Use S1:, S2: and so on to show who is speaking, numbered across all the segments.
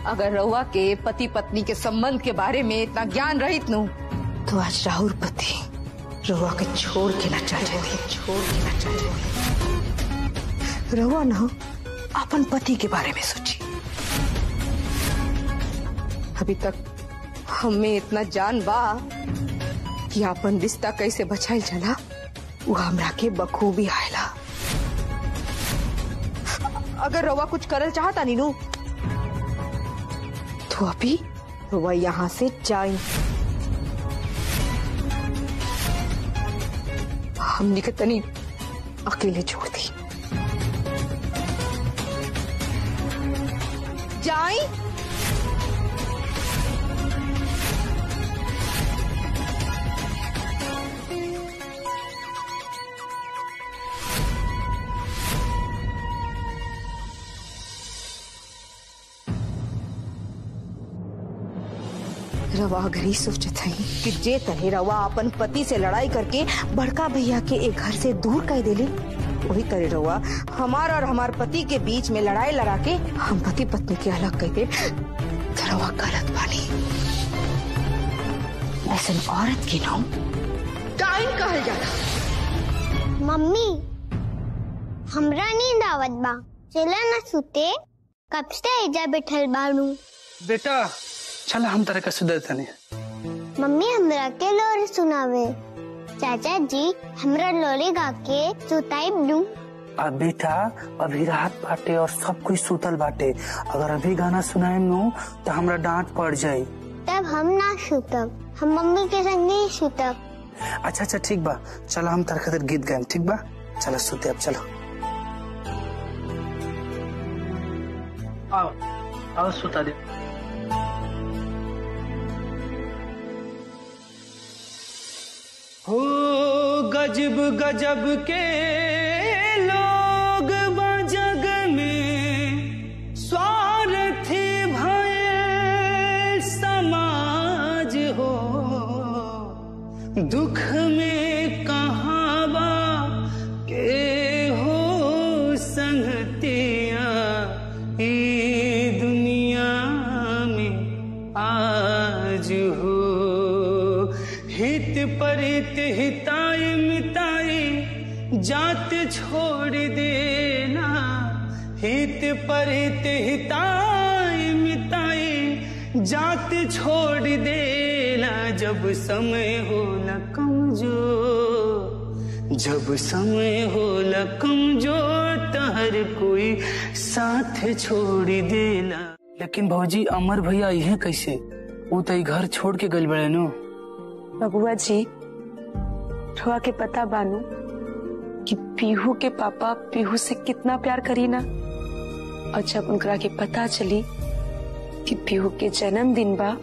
S1: अगर रउआ के पति पत्नी के संबंध के बारे में इतना ज्ञान रहित नु तो आज राहुल पति रउआ के छोड़ के ना चल जाते छोड़ के ना चल जाते रउआ ना अपन पति के बारे में सोची अभी तक हमें इतना जान बा कि अपन रिश्ता कैसे बचाइल चला वो हमरा के बखूबी आयला अगर रवा कुछ करल चाहता नीनू तो अभी रवा यहाँ से जाए हमने के तनी अकेले छोड़ दी जाई रवा अगर ही सोचत है कि जे तरह रवा अपन पति से लड़ाई करके बड़का भैया के एक घर से दूर कर देले वही तरह रवा हमार और हमार पति के बीच में लड़ाई लड़ा के हम पति पत्नी के अलग कर दे तो रवा गलत बानी ऐसा औरत के नाम टाइम कहल जाला
S2: मम्मी हमरा नींद आवत बा चला ना सुते कब से एजा बैठल बाड़ू
S3: बेटा चल हम तरह का सुधर तनी
S2: मम्मी हमरा के लोरी सुनावे चाचा जी हमरा लोरी गा के सुताई दू
S3: अब बेटा अभी रात बाटे और सब कुछ सुतल बाटे अगर अभी गाना सुनाए नु तो हमरा डांट पड़ जाई
S2: तब हम ना सुतब हम मम्मी के संग नहीं सुतब
S3: अच्छा अच्छा ठीक बा चलो हम तरह खातिर गीत गाएम ठीक बा चलो सुते अब चलो आओ आओ सुता दे हो गजब गजब के लोग बा जग में स्वार्थी भय समाज हो दुख में कहाँ बा के हो संगतिया ई दुनिया में आज हो हित परित हिताई मिताई जात छोड़ देना हित परित हिताई मिताई जात छोड़ देना जब समय हो न कमजोर जब समय हो न कमजोर तो हर कोई साथ छोड़ देना लेकिन भौजी अमर भैया यह कैसे वो तो ई घर छोड़ के गल बड़े नो
S4: बबुआ जी ठुआ के पता बानू कि पीहू के पापा पीहू से कितना प्यार करी ना और जब उनकरा के पता चली कि पीहू के जन्मदिन बा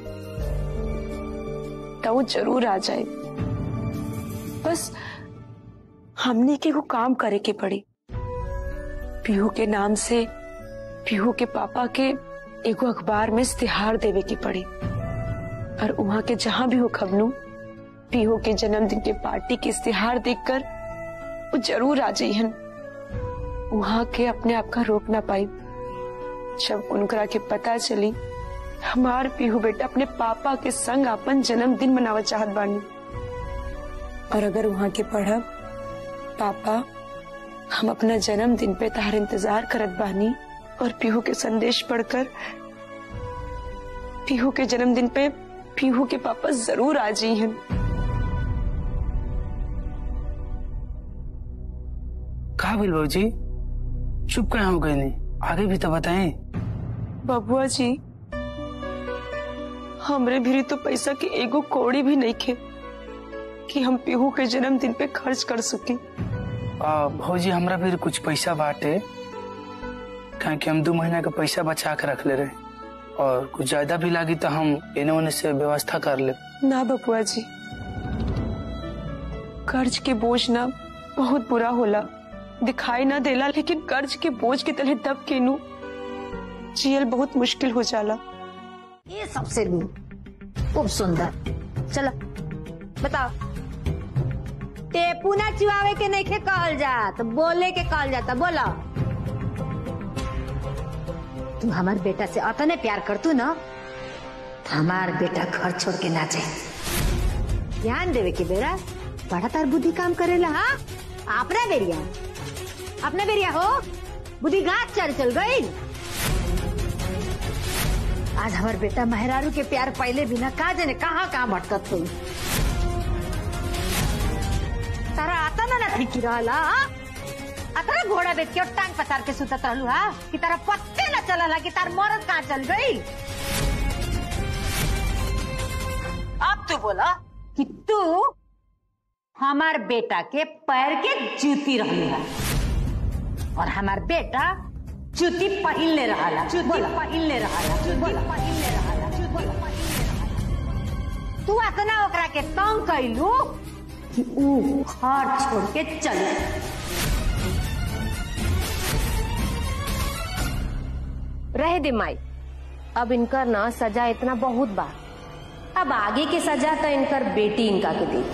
S4: तो वो जरूर आ जाए बस हमने के वो काम करे के पड़ी पीहू के नाम से पीहू के पापा के एगो अखबार में इश्तिहार देवे के पड़ी और वहाँ के जहाँ भी हो खबनू पीहू के जन्मदिन के पार्टी के इश्तिहार देखकर वो जरूर आ जाइहन वहाँ के अपने आप का रोक ना पाई जब उनकरा के पता चली हमार पीहू बेटा अपने पापा के संग अपन जन्मदिन मनावा चाहत बानी और अगर वहाँ के पढ़ब पापा हम अपना जन्मदिन पे तार इंतजार करत बानी और पीहू के संदेश पढ़कर पीहू के जन्मदिन पे पीहू के पापा जरूर आ जाइहन
S3: कहा बिल जी चुप कहाँ हो गए नहीं आगे भी तो बताएं
S4: बबुआ जी हमरे भी तो पैसा के एगो कौड़ी भी नहीं खे कि हम पीहू के जन्मदिन पे खर्च कर सकी
S3: आ, भौजी हमरा भी कुछ पैसा बाटे कहे कि हम दो महीना का पैसा बचा के रख ले रहे और कुछ ज्यादा भी लागी तो हम इन्हें उन्हें से व्यवस्था कर ले
S4: ना बबुआ जी कर्ज के बोझ ना बहुत बुरा होला दिखाई ना देला लेकिन कर्ज के बोझ के तले दब के नू जियल बहुत मुश्किल हो जाला
S5: ये सबसे खूब सुंदर चलो बताओ टेपू ना चिवावे के नहीं कहल जात बोले के कहल जाता बोलो तू हमार बेटा से अतने प्यार करतू ना तो हमार बेटा घर छोड़ के ना जाए ध्यान देवे के बेरा बड़ा तार बुद्धि काम करेला हाँ अपना बेरिया अपना बेरिया हो बुद्धि गाछ चल चल गई आज हमार बेटा मेहरारू के प्यार पहले बिना का जाने कहाँ कहाँ भटकत हुई तारा आता ना ना ठीक रहला हाँ? आता ना घोड़ा बेच के और टांग पसार के सुतत रहलू हा कि तारा पत्ते न चलला कि तार मरद कहाँ चल गई अब तू बोला कि तू हमार बेटा के पैर के जूती रहली है और हमार बेटा जूती पहिनले रहाला जूती पहिनले रहाला जूती पहिनले रहाला जूती पहिनले रहाला तू अतना ओकरा के तंग कैलू कि ऊ घर छोड़ के चले
S6: रहे दे माई अब इनकर ना सजा इतना बहुत बा अब आगे के सजा तो इनकर बेटी इनका के दी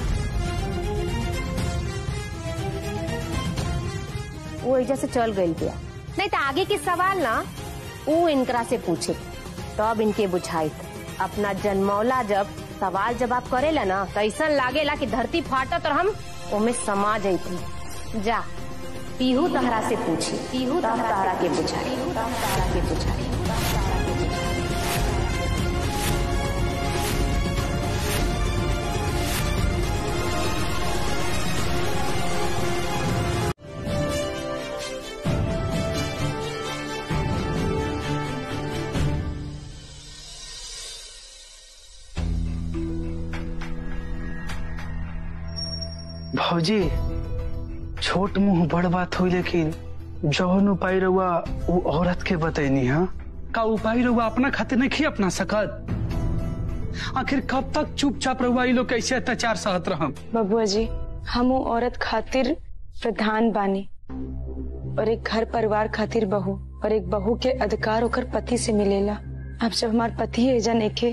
S6: वो एजा से चल गई बिया नहीं तो आगे के सवाल ना वो इनकरा से पूछे तब इनके बुझाई अपना जन्मौला जब सवाल जवाब करेला ना तो ऐसा लागेला कि धरती फाटत और हम ओमे समा जैती जा पीहू तहरा से पूछी पीहू तहरा के बुझाई तहरा के बुझाई
S3: भौजी छोट मुंह बड़ बात हुई लेकिन जौन उपाय रहुआ वो औरत के बतैनी हा का उपाय रहुआ अपना खातिर नहीं खी अपना सकत आखिर कब तक चुपचाप रहुआ ये लोग कैसे अत्याचार सहत रहम
S4: बबुआ जी हम वो औरत खातिर प्रधान बानी और एक घर परिवार खातिर बहू और एक बहू के अधिकार होकर पति से मिलेला अब जब हमार पति एजा नेखे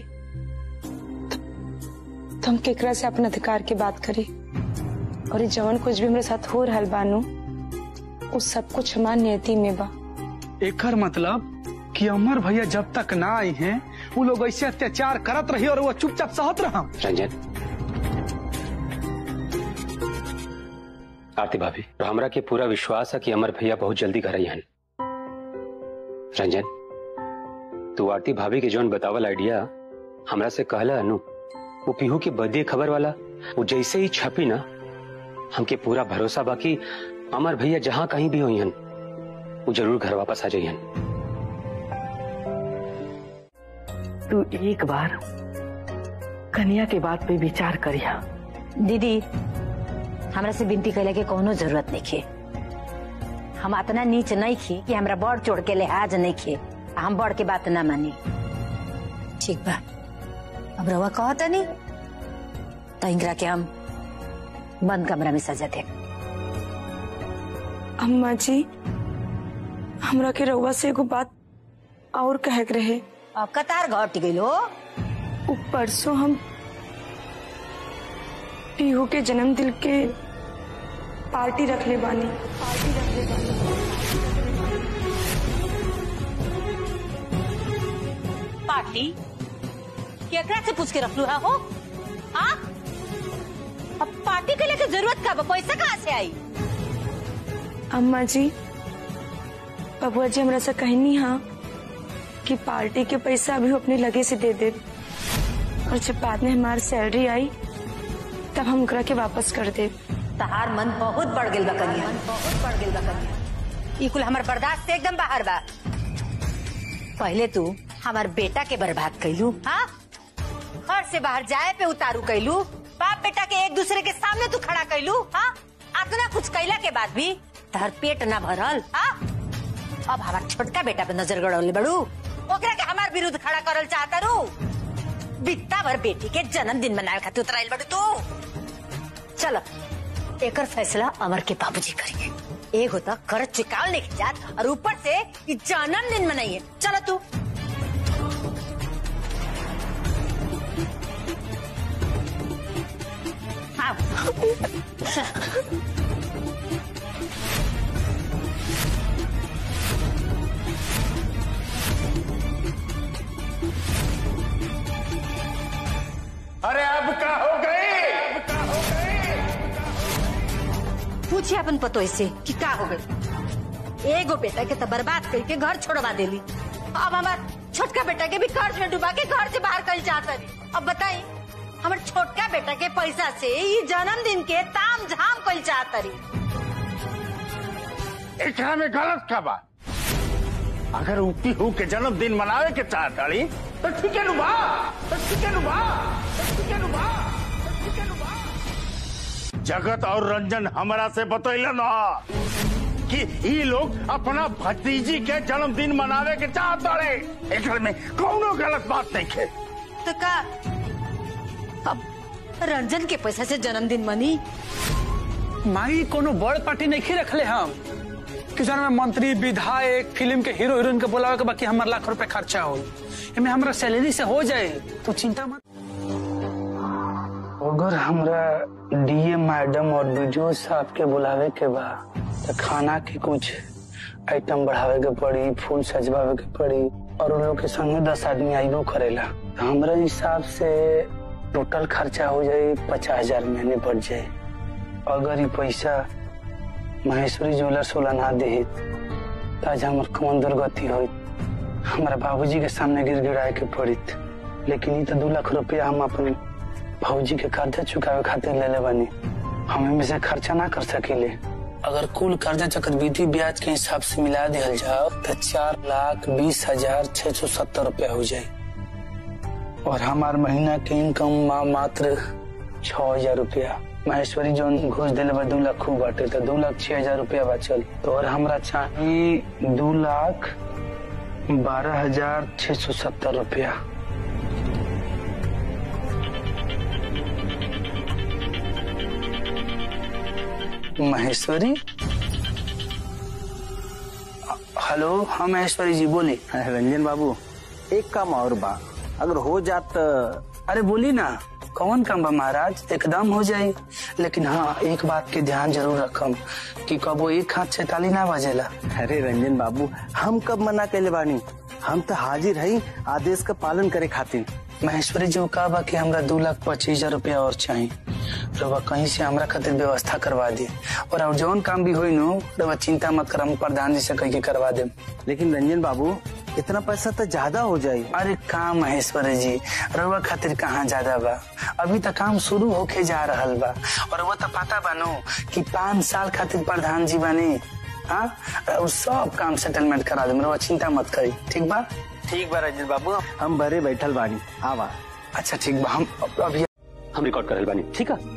S4: तो हम केकरा से अपन अधिकार की बात करी और ये जवन कुछ भी मेरे साथ हो रहल बानू उस सब कुछ हमार नियति में बा
S3: एकर मतलब कि अमर भैया जब तक ना आई हैं वो लोग ऐसे अत्याचार करत रही और वो चुपचाप सहत रहम
S7: रंजन आरती भाभी और हमरा के पूरा विश्वास है कि अमर भैया बहुत जल्दी घर आई हन रंजन तू आरती भाभी के जौन बतावल आइडिया हमरा से कहला अनु वो पीहू की बदी खबर वाला वो जैसे ही छपी ना हमके पूरा भरोसा बाकी अमर भैया जहां कहीं भी हुई हन वो जरूर घर वापस आ जाइहन
S8: तू एक बार कन्या के बात पे विचार करिया
S5: दीदी हमरा से विनती कैले के कोनो जरूरत नहीं खे हम इतना नीच नहीं खी कि हमरा बड़ चोड़ के लिहाज नहीं खे आ हम बड़ के बात ना मानी ठीक बा अब रवा कहता नहीं तो इंगरा के हम बंद कमरा में सजा दे
S4: अम्मा जी हमरा के रउआ से एगो बात और कहे के रहे
S5: अब कतार घट गई हो
S4: उ परसों हम पीहू के जन्मदिन के पार्टी रखले बानी पार्टी रखले बानी
S5: पार्टी केकरा से पूछ के रख लू है हो हाँ अब पार्टी के लिए जरूरत का बा? पैसा कहाँ से आई
S4: अम्मा जी बबुआ जी हमरा से कहनी हा कि पार्टी के पैसा अभी वो अपने लगे से दे दे और जब बाद में हमारी सैलरी आई तब हम ओकरा के वापस कर दे
S5: तहार मन बहुत बढ़ गेल बा कन्या बहुत बढ़ गेल बा कन्या ई कुल हमर बर्दाश्त से एकदम बाहर बा पहले तू हमार बेटा के बर्बाद कैलू हाँ घर से बाहर जाए पे उतारू कैलू बाप बेटा के एक दूसरे के सामने तू खड़ा कैलू हाँ इतना कुछ कैला के बाद भी तहर पेट ना भरल हाँ अब हमार छोटका बेटा पे नजर गड़ौले बड़ू ओकरा के हमार विरुद्ध खड़ा करल चाहता रू बित्ता भर बेटी के जन्मदिन मनाए खातिर उतराइल बड़ू तू चलो एकर फैसला अमर के बाबूजी करेंगे एक होता कर चुकाव नहीं जात और ऊपर से ये जन्मदिन मनाइए चलो तू हाँ पूछे अपन पतो से कि का हो गई एगो बेटा के तो बर्बाद करके घर छोड़वा देली अब हमार छोटका बेटा के भी कर्ज में डुबा के घर से बाहर कर चाहता रही अब बताई हमार छोटका बेटा के पैसा से ये जन्मदिन के ताम झाम कर चाहता रही
S9: एकरा में गलत का बा अगर उ पीहू के जन्मदिन मनावे के चाहताड़ी तो ठीक है नुबा तो ठीक है नुबा तो ठीक है नुबा तो ठीक है नुबा जगत और रंजन हमरा से बतैलन ह कि ई लोग अपना भतीजी के जन्मदिन मनावे के चाहताड़े एकरा में कौनो गलत बात नहीं है
S5: तो का अब रंजन के पैसा से जन्मदिन मनी
S3: माई कोनो बड़ पार्टी नहीं रखले हम कि जौन में मंत्री विधायक फिल्म के हीरो हीरोइन के बोलावे के बाकी हमार लाख रुपए खर्चा हो एमे हमरा सैलरी से हो जाए तो चिंता मत अगर हमरा डीए मैडम और बीडीओ साहब के बुलावे के बा तो खाना के कुछ आइटम बढ़ावे के पड़ी फूल सजवावे के पड़ी और उन लोग के संग दस आदमी आइबो करेला तो हमरा हिसाब से टोटल खर्चा हो जाए पचास हजार महीने पड़ जाए अगर ये पैसा महेश्वरी ज्वेलर्स वाला ना दे तो आज हमार कौन दुर्गति हो हमारा बाबूजी के सामने गिड़गिड़ाए के पड़ित लेकिन ये तो दो लाख रुपया हम अपन बाबूजी के कर्जा चुकावे खातिर ले ले बनी हम में से खर्चा ना कर सकीले अगर कुल कर्जा चक्रवृद्धि ब्याज के हिसाब से मिला दिया जाओ तो चार लाख बीस हजार छह सौ सत्तर रुपया हो जाए और हमार महीना के इनकम मा मात्र छह हजार रुपया महेश्वरी जो घूस दिले बा दू लाख खूब बाटे तो दू लाख छह हजार रुपया बचल तो और हमरा चाहिए दू लाख बारह हजार छह सौ सत्तर रुपया महेश्वरी हेलो हाँ महेश्वरी जी बोली
S10: रंजन बाबू एक काम और बा अगर हो जात
S3: अरे बोली ना कौन काम बा महाराज एकदम हो जाए लेकिन हाँ एक बात के ध्यान जरूर रखम कि कबो एक हाथ से ताली ना बजेला
S10: अरे रंजन बाबू हम कब मना कैले बानी हम तो हाजिर हई आदेश का पालन करे खातिर
S3: महेश्वरी जी का बा कि हमरा दो लाख पच्चीस हजार रुपया और चाहिए रवा कहीं से हमरा खातिर व्यवस्था करवा दिए और और जौन काम भी होई नो रवा चिंता मत कर हम प्रधान जी से कह के करवा दे
S10: लेकिन रंजन बाबू इतना पैसा तो ज्यादा हो जाये
S3: अरे काम महेश्वरी जी रवा खातिर कहाँ ज्यादा बा अभी तक काम शुरू होके जा रहल बा और वो तो पता बानो कि पाँच साल खातिर प्रधान जी बने हाँ और सब काम सेटलमेंट करा दे रवा चिंता मत करी ठीक बा
S10: ठीक बा रंजन बाबू हम बरे बैठल बानी आवा
S3: अच्छा ठीक बा हम अभी
S7: हम रिकॉर्ड कर बानी ठीक है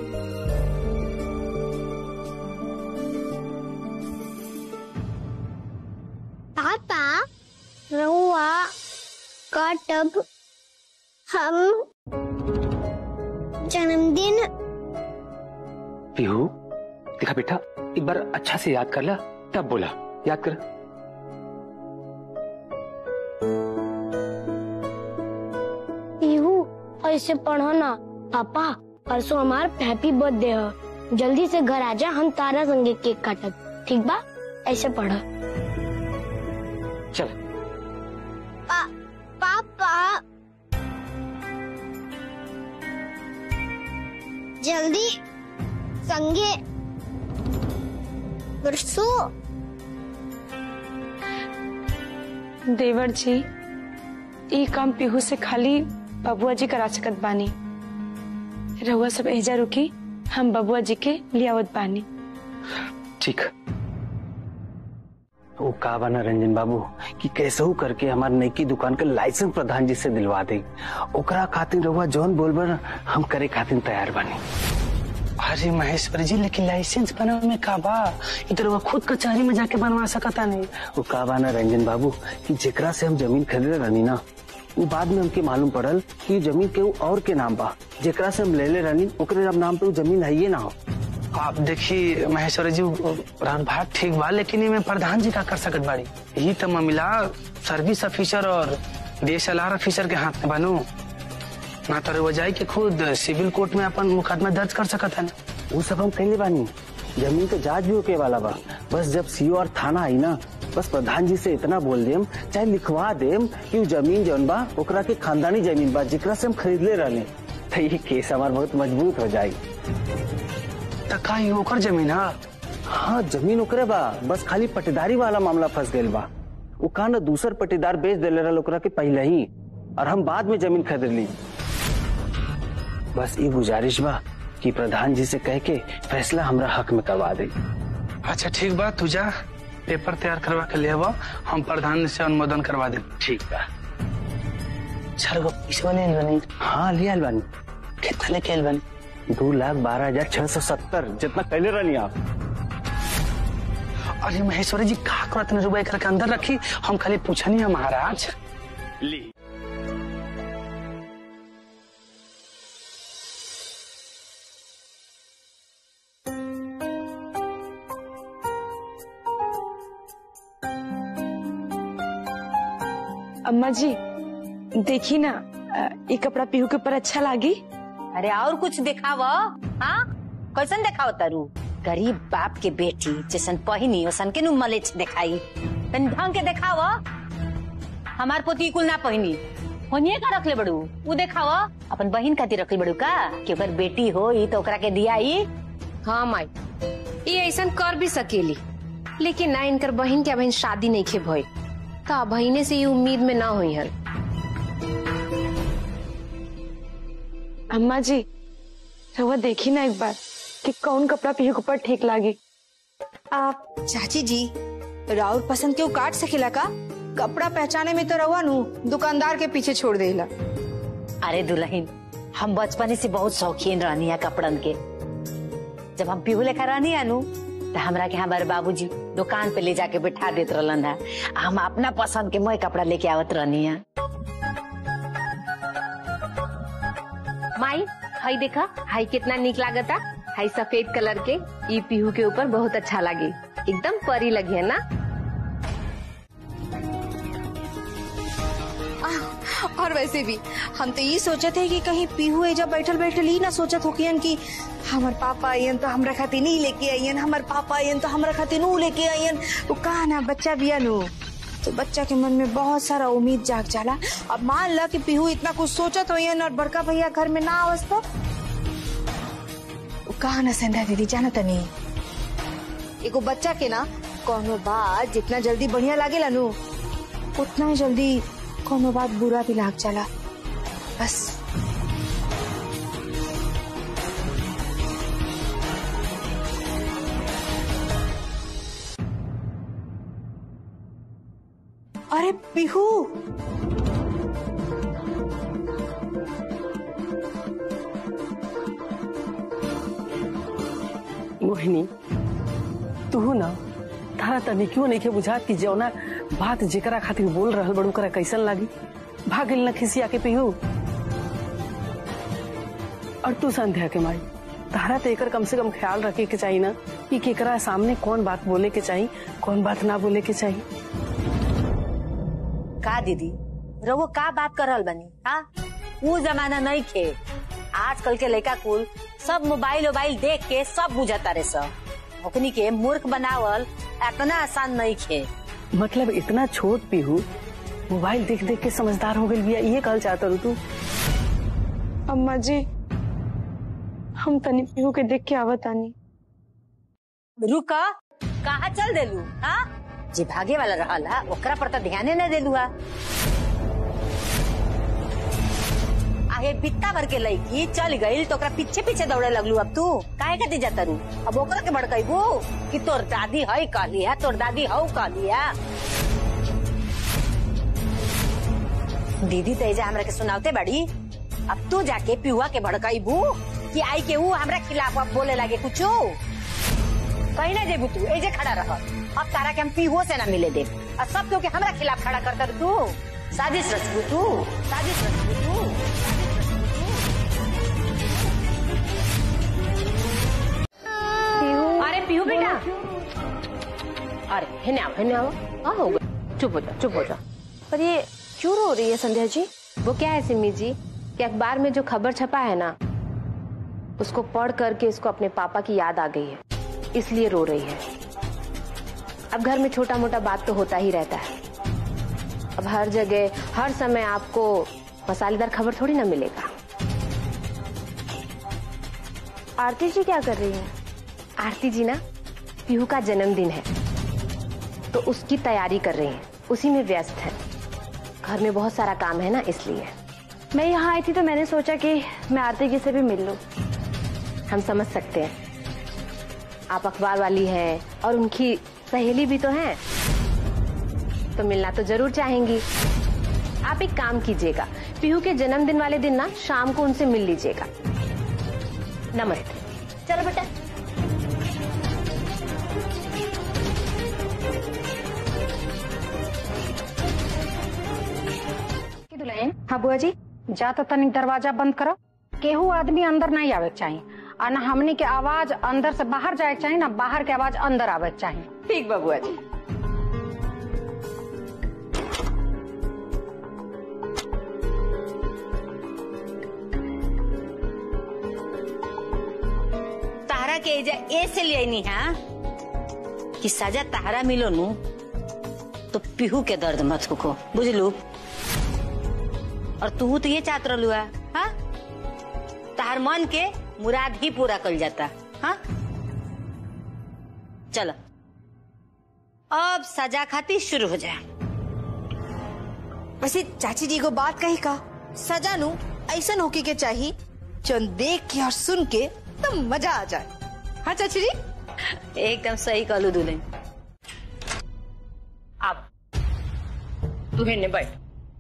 S2: पापा रहुआ का तब हम जन्मदिन
S7: पीहू देखा बेटा एक बार अच्छा से याद कर ला तब बोला याद कर
S2: पीहू ऐसे पढ़ो ना पापा परसों हमार हैप्पी बर्थडे है जल्दी से घर आजा हम तारा संगे केक काटब ठीक बा ऐसे पढ़ो
S7: चल
S2: पा, पापा जल्दी संगे परसों
S4: देवर जी ई काम पीहू से खाली बबुआ जी करा सकत बानी रहुआ सब एजा रुकी हम बबुआ जी के लियावत बानी
S7: ठीक वो का बना रंजन बाबू कि कैसे हो करके हमार नई दुकान के लाइसेंस प्रधान जी से दिलवा दे ओकरा खातिर रहुआ जौन बोलबर हम करे खातिर तैयार बानी
S3: अरे महेश्वरी जी लेकिन लाइसेंस बनावे में का बा इधर वो खुद कचहरी में जाके बनवा सकता नहीं
S7: वो का बा ना रंजन बाबू कि जेकरा से हम जमीन खरीदे रहनी ना वो बाद में हमके मालूम पड़ल कि जमीन के और के नाम बा जेकरा से हम ले ले रहनी ओकरे अब नाम पे वो जमीन है ये ना हो
S3: आप देखिए महेश्वरी जी रान भाग ठीक बा लेकिन इमे प्रधान जी का कर सकत बाड़ी यही तो मामला सर्विस ऑफिसर और डीएसएलआर ऑफिसर के हाथ में बनू ना तो वो जाए के खुद सिविल कोर्ट में अपन मुकदमा दर्ज कर सकत है ना
S7: वो सब हम कहले बानी जमीन के जांच भी होके वाला बा बस जब सीओ और थाना आई ना बस प्रधान जी से इतना बोल देम चाहे लिखवा देम कि वो जमीन जौन बा ओकरा के खानदानी जमीन बा जेकरा से हम खरीद ले रहले तो ये केस हमार बहुत मजबूत हो जाए
S3: तो का ये ओकर जमीन है
S10: हाँ जमीन ओकरे बा बस खाली पटेदारी वाला मामला फंस गईल बा वो कहा ना दूसर पटेदार बेच देले रहा ओकरा के पहले ही और हम बाद में जमीन खरीद ली बस ये गुजारिश बा कि प्रधान जी से कह के फैसला हमरा हक में करवा दे
S3: अच्छा ठीक बा तू जा पेपर तैयार करवा के ले आवा हम प्रधान से अनुमोदन करवा दे
S10: ठीक बा
S3: चार गो पैसा ले आइल बानी
S10: हाँ लिया बानी
S3: कितना लेके आइल बानी
S10: दो लाख बारह हजार छह सौ सत्तर जितना कैले रहनी आप
S3: अरे महेश्वरी जी का करत ने रुपए करके अंदर रखी हम खाली पूछनी है महाराज
S10: ली
S4: अम्मा जी देखी ना अ, ये कपड़ा पीहू के ऊपर अच्छा लागी
S5: अरे और कुछ दिखाव हाँ कैसन दिखाव तारू गरीब बाप के बेटी जैसन पहिनी वैसन के नु मलेच दिखाई तनी ढंग के दिखाव हमार पोती कुल ना पहिनी होनिए का रखले बड़ू उ दिखाव अपन बहिन खातिर रखले बड़ू का कि ओकर बेटी हो ई तो ओकरा के दिया ई
S6: हाँ माई ये ऐसा कर भी सकेली लेकिन ना इनकर बहन के बहन शादी नहीं खे भई का बहिने से ये उम्मीद में ना हुई हन
S4: अम्मा जी रवा देखी ना एक बार कि कौन कपड़ा पीहू के ऊपर ठीक लागी
S1: आप चाची जी राउर पसंद के काट सकेला का कपड़ा पहचाने में तो रहुआ नु दुकानदार के पीछे छोड़ देला
S5: अरे दुल्हन हम बचपने से बहुत शौकीन रहनी है कपड़न के जब हम पीहू लेखा रहनी है नु तो हमरा के हमारे बाबूजी दुकान पे ले जाके बैठा देत रहलन है हम अपना पसंद के मोए कपड़ा लेके आवत रहनी है
S6: माई हाई देखा हाई कितना निक लागता हाई सफेद कलर के ई पीहू के ऊपर बहुत अच्छा लगे एकदम परी लगी है ना
S1: और वैसे भी हम तो ये सोचे थे कि कहीं पीहू एजा बैठल बैठल ही ना सोचत होकियन कि हमार पापा आयन तो हमरा खातिर नहीं लेके आयन हमार पापा आयन तो हमरा खातिर नू लेके आयन वो कहा ना बच्चा बिया नु तो बच्चा के मन में बहुत सारा उम्मीद जाग जाला अब मान ला कि पीहू इतना कुछ सोचत होयन और बड़का भैया घर में ना आवस तो वो कहा ना संध्या दीदी जाना तनी एगो बच्चा के ना कोनो बात जितना जल्दी बढ़िया लागेला नु उतना ही जल्दी कोनो बात बुरा भी लाग जाला बस अरे बिहू
S8: मोहिनी तू ना तारा तनी क्यों नहीं के बुझा कि जौना बात जेकरा खातिर बोल रहल बड़ू करा कैसन लागी भागिल न खिसिया के पीहू और तू संध्या के माई तारा तो एकर कम से कम ख्याल रखे के चाहिए ना कि केकरा सामने कौन बात बोले के चाहिए कौन बात ना बोले के चाहिए
S5: का दीदी रवो का बात कर रहल बनी हाँ वो जमाना नहीं खे आजकल के लड़का कुल सब मोबाइल वोबाइल देख के सब बुझता रे सब ओकनी के मूर्ख बनावल इतना आसान नहीं खे
S8: मतलब इतना छोट पीहू मोबाइल देख देख के समझदार हो गई बिया ये कहल चाहता रू तू
S4: अम्मा जी हम तनी पीहू के देख के आवत आनी
S5: रुका कहा चल देलू हाँ जे भागे वाला रहल हा ओकरा पर तो ध्याने न देलू हा आगे बित्ता भर के लड़की चल गई तो ओकरा पीछे पीछे दौड़े लगलू अब तू काहे खातिर जाता रू अब ओकरा के भड़कैबू कि तोर दादी है कहली है तोर दादी हौ कहली है दीदी तेजा हमरा के सुनावते बड़ी अब तू जाके पिहुआ के भड़कैबू कि आई के ऊ हमरा खिलाफ अब बोले लगे कुछो कहीं ना जेबू तू एजे खड़ा रह अब तारा के हम पीहुओ से ना मिले दे और सब क्योंकि हमरा खिलाफ खड़ा कर कर तू साजिश रचबू तू साजिश रचबू तू
S6: अरे पीहू बेटा अरे हिने आओ हिने आओ हाँ हो गया चुप हो जा चुप हो जा पर ये क्यों रो रही है संध्या जी वो क्या है सिमी जी कि अखबार में जो खबर छपा है ना उसको पढ़ करके इसको अपने पापा की याद आ गई है इसलिए रो रही है अब घर में छोटा मोटा बात तो होता ही रहता है अब हर जगह हर समय आपको मसालेदार खबर थोड़ी ना मिलेगा
S2: आरती जी क्या कर रही है
S6: आरती जी ना पीहू का जन्मदिन है तो उसकी तैयारी कर रही हैं उसी में व्यस्त है घर में बहुत सारा काम है ना इसलिए
S11: मैं यहाँ आई थी तो मैंने सोचा कि मैं आरती जी से भी मिल लूं
S6: हम समझ सकते हैं आप अखबार वाली हैं और उनकी सहेली भी तो हैं तो मिलना तो जरूर चाहेंगी आप एक काम कीजिएगा पीहू के जन्मदिन वाले दिन ना शाम को उनसे मिल लीजिएगा नमस्ते चलो बेटा
S12: दुल्हन हाँ बुआ जी जा तो तनिक दरवाजा बंद करो केहू आदमी अंदर नहीं आवे के चाहिए और ना हमनी के आवाज अंदर से बाहर जाए के चाहिए ना बाहर के आवाज अंदर आवे के चाहिए
S6: ठीक बा बुआ जी
S5: तारा के एजा ए से ले आईनी हा कि सजा तारा मिलो नु तो पीहू के दर्द मत को बुझलू और तू तो ये चाहत रहलू है हाँ? तार मन के मुराद ही पूरा कर जाता हाँ चलो अब सजा खाती शुरू हो जाए
S1: वैसे चाची जी को बात कही का सजा नु ऐसा होके के चाहिए जो देख के और सुन के तो मजा आ जाए हाँ चाची जी
S5: एकदम सही कहलू दुल्हन
S6: अब तू हेने बैठ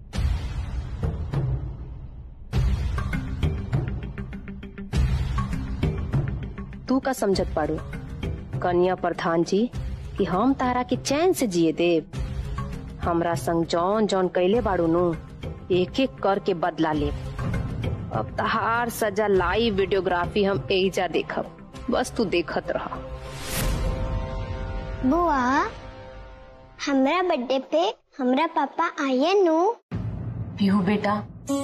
S6: तू का समझत पाड़ू कन्या प्रधान जी कि हम तारा के चैन से जिए देव हमरा संग जौन जौन कैले बाड़ू नु एक एक करके बदला ले अब तहार सजा लाइव वीडियोग्राफी हम एजा देखब बस तू देखत रहा
S2: बुआ हमरा बर्थडे पे हमरा पापा आए नु
S6: पीहू बेटा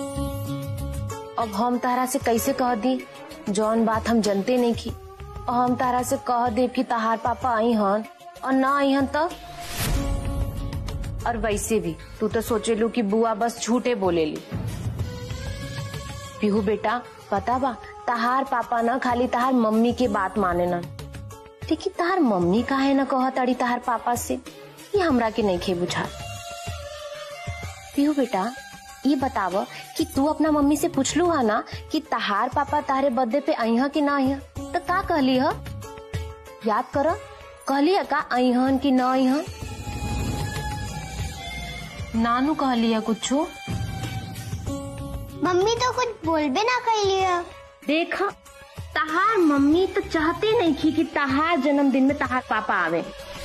S6: अब हम तारा से कैसे कह दी जौन बात हम जनते नहीं की और हम तारा से कह दे कि तहार पापा आई हन और ना आई हन तब और वैसे भी तू तो सोचे लू कि बुआ बस झूठे बोले ली पीहू बेटा पता बा तहार पापा ना खाली तहार मम्मी के बात माने ना लेकिन तहार मम्मी काहे ना कह ताड़ी तहार पापा से ये हमरा के नहीं खे बुझा पीहू बेटा ये बताव कि तू अपना मम्मी से पूछलू हा ना कि तहार पापा तारे बर्थडे पे आई कि ना आई तो का कहली ह याद कर कहली है का आई हन कि ना आई हन नानू कहली है कुछ
S2: मम्मी तो कुछ बोलबे ना कैली है
S6: देखा तहार मम्मी तो चाहते नहीं थी कि तहार जन्मदिन में तहार पापा आवे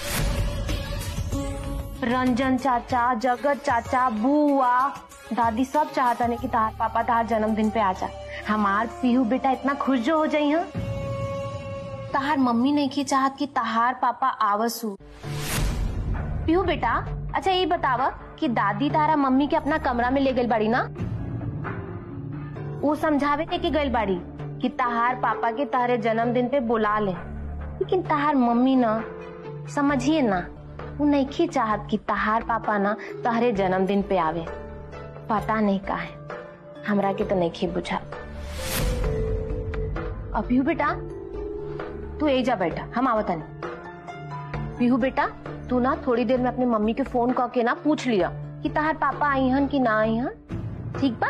S6: रंजन चाचा जगत चाचा बुआ दादी सब चाहता नहीं कि तहार पापा तहार जन्मदिन पे आ जा हमार पीहू बेटा इतना खुश जो हो जाई हैं तहार मम्मी नहीं की चाहत कि तहार पापा आवसु पीहू बेटा अच्छा ये बतावा कि दादी तारा मम्मी के अपना कमरा में ले गई बाड़ी ना वो समझावे थे कि गई बाड़ी कि तहार पापा के तारे जन्मदिन पे बुला ले लेकिन तहार मम्मी ना समझिए ना वो नहीं चाहत कि तहार पापा ना तहरे जन्मदिन पे आवे पता नहीं का है हमरा के तो नहीं बुझा अब पीहू बेटा तू ए जा बैठा हम आवता नहीं पीहू बेटा तू ना थोड़ी देर में अपनी मम्मी के फोन करके ना पूछ लिया कि तहार पापा आई हन कि ना आई हन ठीक बा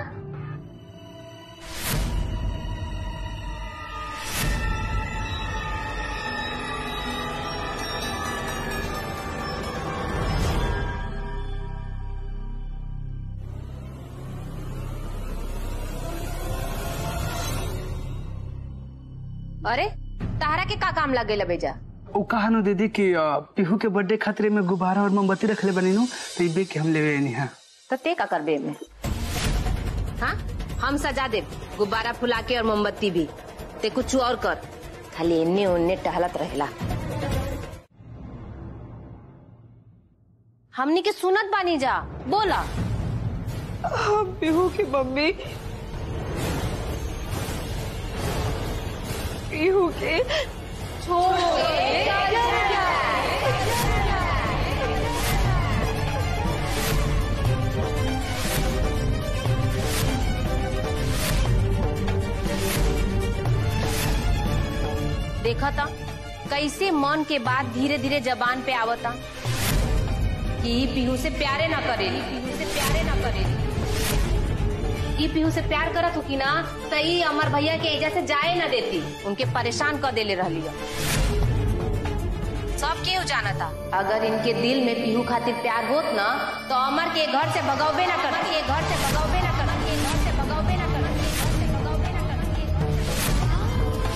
S6: अरे तारा के का काम लग गई बेजा
S3: वो कहा नु दीदी कि अ, पीहू के बर्थडे खातिर में गुब्बारा और मोमबत्ती रखले बनी नु तो इबे के हम लेवे नहीं है
S6: तो ते का करबे में हाँ हम सजा दे गुब्बारा फुला के और मोमबत्ती भी ते कुछ और कर खाली इन्ने उन्ने टहलत रहेला हमनी के सुनत बानी जा बोला
S4: पीहू की मम्मी पीहू के
S6: देखा था कैसे मन के बात धीरे धीरे जबान पे आवता कि ई पीहू से प्यारे ना करेली पीहू से प्यारे ना करेली ई पीहू से प्यार करत हो कि ना त ई अमर भैया के एजा से जाए ना देती उनके परेशान कर देले रहली सब केहू जानता अगर इनके दिल में पीहू खातिर प्यार होत ना तो अमर के घर से भगावे ना करती के घर से भगावे ना करती के घर से भगावे ना करती के घर से भगावे ना करती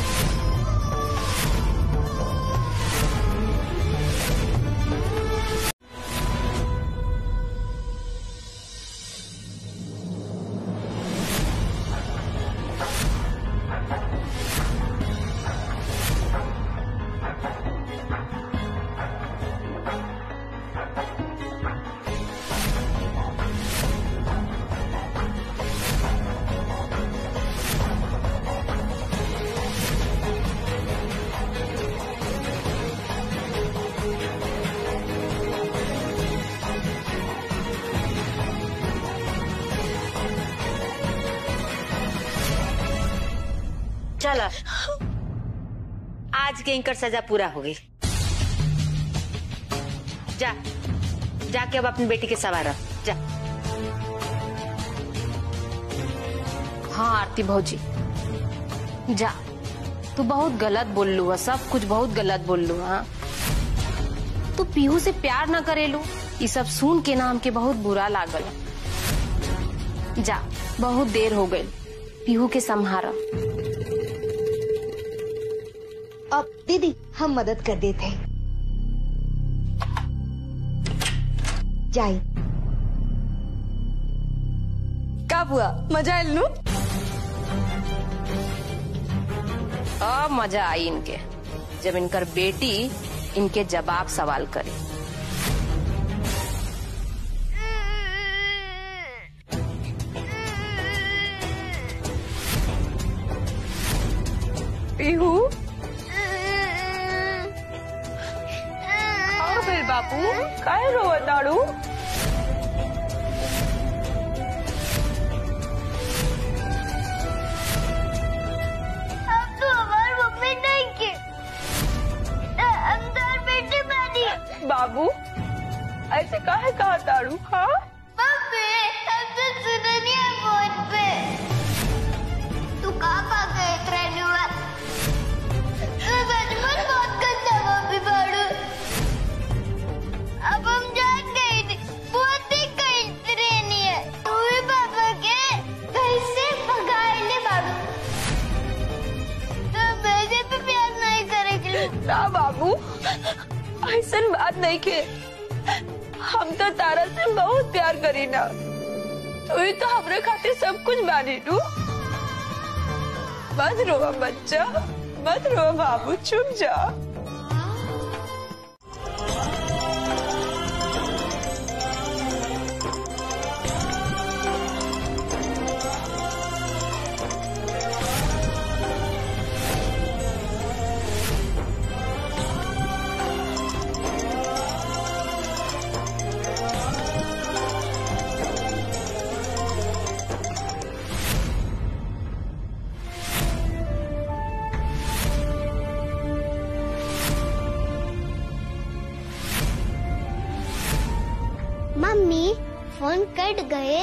S5: चल आज के इनकर सजा पूरा हो गई जा जाके अब अपनी बेटी के सवार जा
S6: हाँ आरती भौजी जा तू बहुत गलत बोल लू सब कुछ बहुत गलत बोल लू हाँ तू पीहू से प्यार न करेलू ये सब सुन के ना हमके बहुत बुरा लागल जा बहुत देर हो गई पीहू के संहारा
S1: अब दीदी हम मदद कर देते हैं जाई
S6: का हुआ मजा आयल नू अब मजा आई इनके जब इनकर बेटी इनके जवाब सवाल करे
S4: पीहू हाँ फिर बापू काय रोवत दाड़ू
S2: अब तो हमारी मम्मी नहीं की अंदर बेटी बनी
S4: बाबू ऐसे काहे कहा दाड़ू हाँ
S2: मम्मी हम तो सुना नहीं है फोन पे तू कहाँ कहाँ गए रहने हुआ मैं बचपन बहुत गंदा मम्मी बाड़ू अब हम जान गए नहीं बहुत ही कहीं रहनी है तू ही पापा के घर से भगाए ले बाड़ू तो मेरे पे प्यार नहीं करेगी
S4: ना बाबू ऐसा बात नहीं के हम तो तारा से बहुत प्यार करी ना तू ही तो हमरे खातिर सब कुछ बानी नू मत रोवा बच्चा मत रोवा बाबू चुप जा
S2: मम्मी फोन कट गए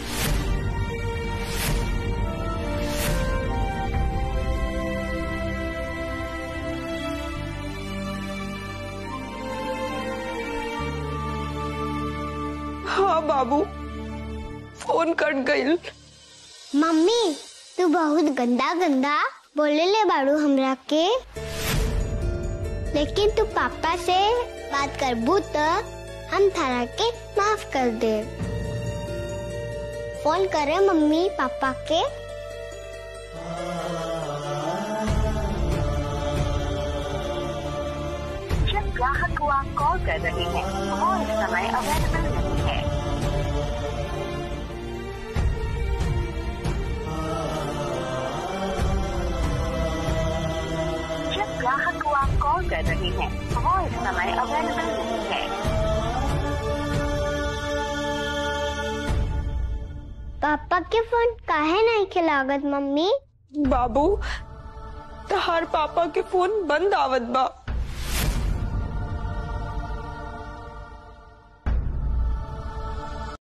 S4: हाँ बाबू फोन कट गई
S2: मम्मी तू बहुत गंदा गंदा बोले ले बाड़ू हमरा के लेकिन तू पापा से बात करबू तो हम थारा के माफ कर दे फोन करे मम्मी पापा के
S13: जिस ग्राहक को आप कॉल कर रहे हैं वो इस समय अवेलेबल नहीं है जिस ग्राहक को आप कॉल कर रहे हैं वो इस समय अवेलेबल नहीं है
S2: पापा के फोन काहे नहीं खिलागत मम्मी
S4: बाबू तहार पापा के फोन बंद आवत बा